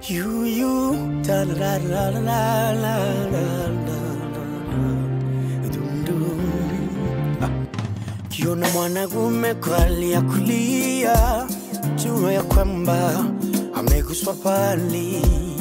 You, you, da la la la la la la la dum dum. Ah. Kiona mwanagume kwali ya kulia, jua ya kwamba ameguswa pali.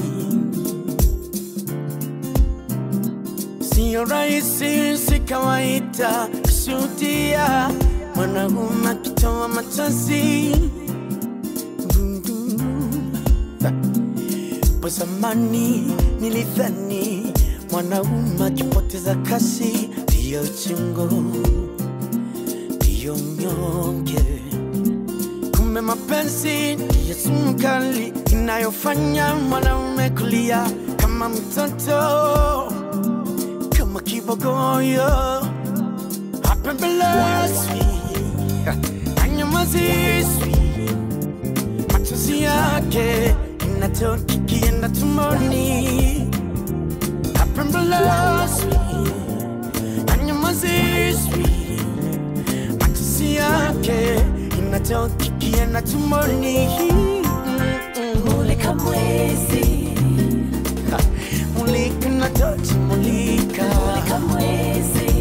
Sio rahisi, si kawaida kushuhudia mwanagume akitoa machozi Dum, dum, dum. Ah. Hapo zamani nilidhani mwanaume akipoteza kasi ndiyo uchungu, ndiyo mnyonge. Kumbe mapenzi ndiyo sumu kali inayofanya mwanaume kulia kama mtoto, kama kibogoyo. Hapembelezwi, anyamazishwi machozi yake inatoka ikienda tumboni, hapembelezwi, anyamazishwi. Machozi yake inatoka ikienda tumboni. Mulika mwezi, Ha, Mulika inatoka mulika, mulika mwezi,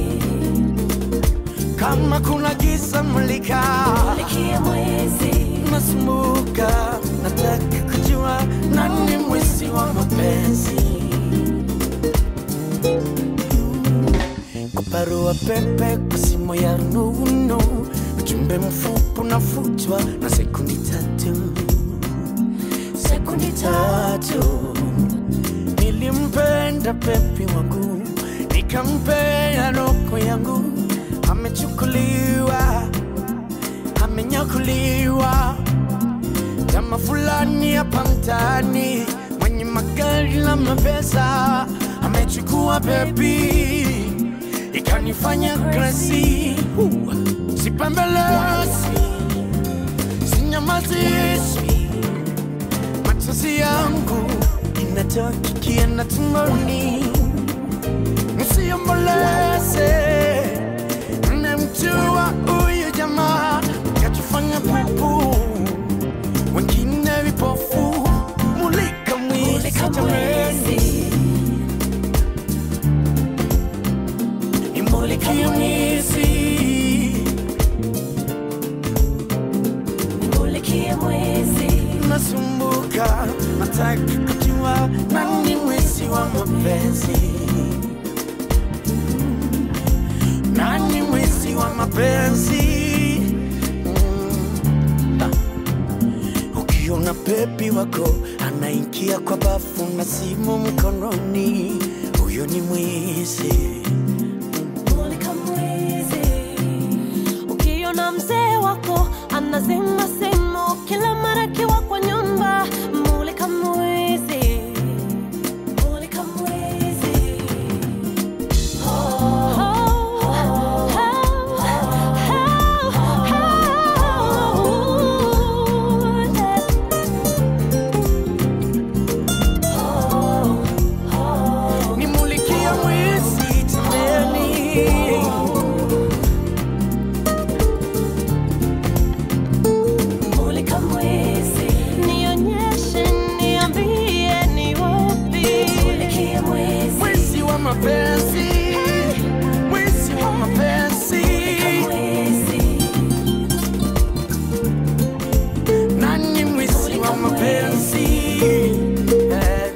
kama kuna giza mulika mulikie mwezi, nasumbuka, nataka kujua nani mwizi wa mapenzi. Kwa barua pepe, kwa simu ya rununu, ujumbe mfupi unafutwa na sekundi tatu. sekundi Tatu nilimpenda pepi wangu, nikampea roho yangu, amechukuliwa, amenyakuliwa kama fulani hapa mtaani, mwenye magari na mapesa amechukua bebi, ikanifanya kresi. Sipembelezi, sinyamazishwi, machozi yangu inatoka ikienda tumboni. Msiomboleze, mnamjua huyu jamaa kachofanya pupu wengine vipofu, mulika mwizi mulika jameni, mwezi, nimulikie mwizi, mulikie mwezi, nasumbuka, nataka kujua nani mwizi wa mapenzi, nani mwizi wa mapenzi. Mm. Ah. Ukiona bebi wako anaingia kwa bafu na simu mkononi, huyo ni mwizi. mulika mwezi. Ukiona mzee wako anazima simu kila mara akiwa kwa nyumba, mulika mwezi, mulika mwezi. Nimulikie mwizi jameni. Mulika mwezi, nionyeshe, niambie ni wapi. Mulikie mwezi, Mwizi wa mapenzi, mwizi wa mapenzi. mwezi, Nani mwizi wa mapenzi? Eh,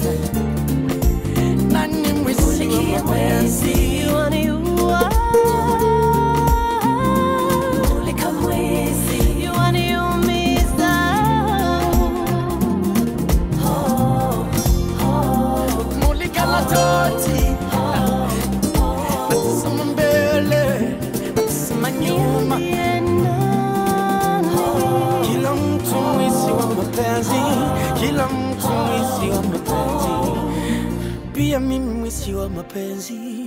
Nani mwizi wa mulikie mapenzi? mwezi, waniua. Mulika mwezi, waniumiza. Oh, oh, Mulika la toti, natazama mbele, natazama nyuma. niambie nani. Kila mtu mwizi wa mapenzi, kila mtu mwizi wa mapenzi, pia mimi mwizi wa mapenzi.